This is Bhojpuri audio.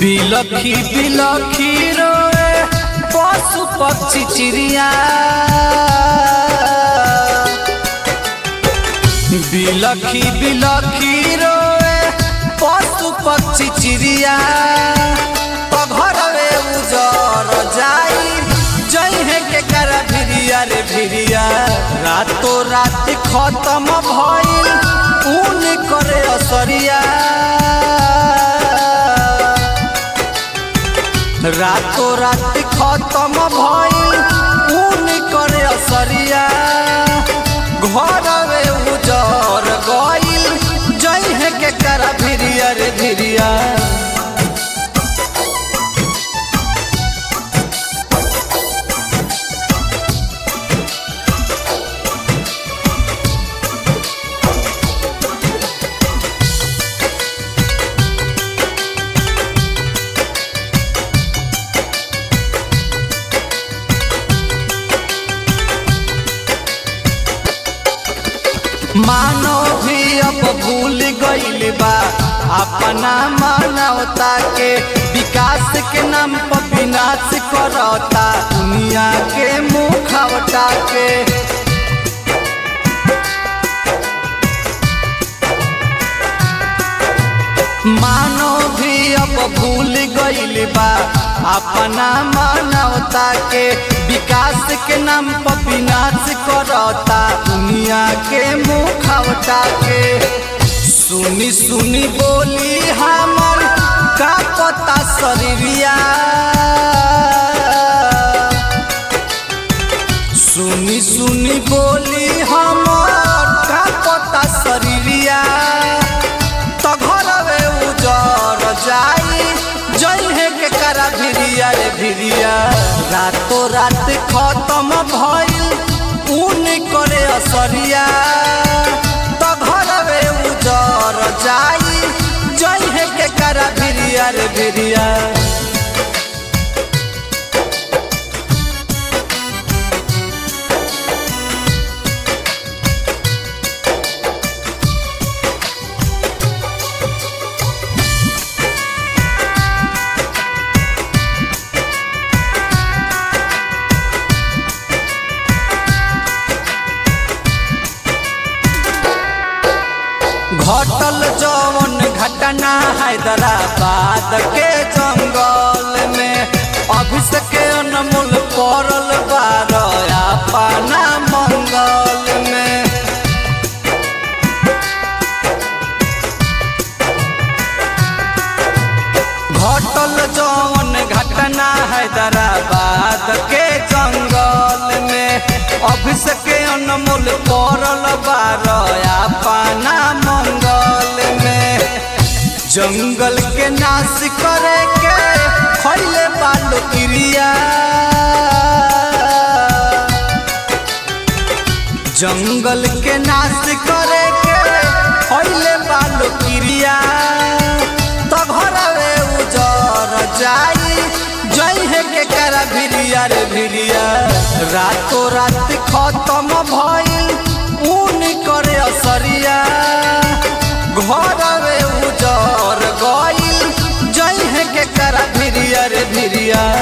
बिलखी बिलखी रोए पशु पक्षी चिड़िया बिलखी बिलखी रोए पशु पक्षी चिड़िया घरवे उजर जाई जइहे के कर भिरिया रे भिरिया रातो रात खत्म भइल ऊन करे असरिया रातो रात खत्म भइल ऊन करे असरिया घरवे उजर गइल जइहे के कर भिरिया रे भिरिया मानो भी अब भूल गइल बा अपना मानवता के विकास के नाम पर विनाश करता दुनिया के मुखवटा के मानो भी अब भूल गइल बा अपना मानवता के विकास के नाम पर विनाश करता दुनिया के मुखवटा के सुनी सुनी बोली हमर का पता शरीरिया सुनी सुनी बोली हमर का पता शरीरिया तो घरवे उजर जाई जइहे के करा भिरिया रे भिरिया रातो रात खत्म भइल ऊन करे असरिया तो घरवे उजर जाई जइहे के करा भिरिया रे भिरिया घटल जवन घटना हैदराबाद के जंगल में अभिषेक अनमोल पड़ल बार अपना मंगल में घटल जवन घटना हैदराबाद के जंगल में अभिषेक अनमोल पड़ल बार अपना मंगल में जंगल के नाश करे के खैले बालो क्रिया जंगल के नाश करे के खैले बालो क्रिया तो घरवे उजर जाई जइहे के करा भिरिया रे भिरिया रातो रात खत्म भइल ऊन करे असरिया घरवे उजर गइल जइहे के करा भिरिया रे भिरिया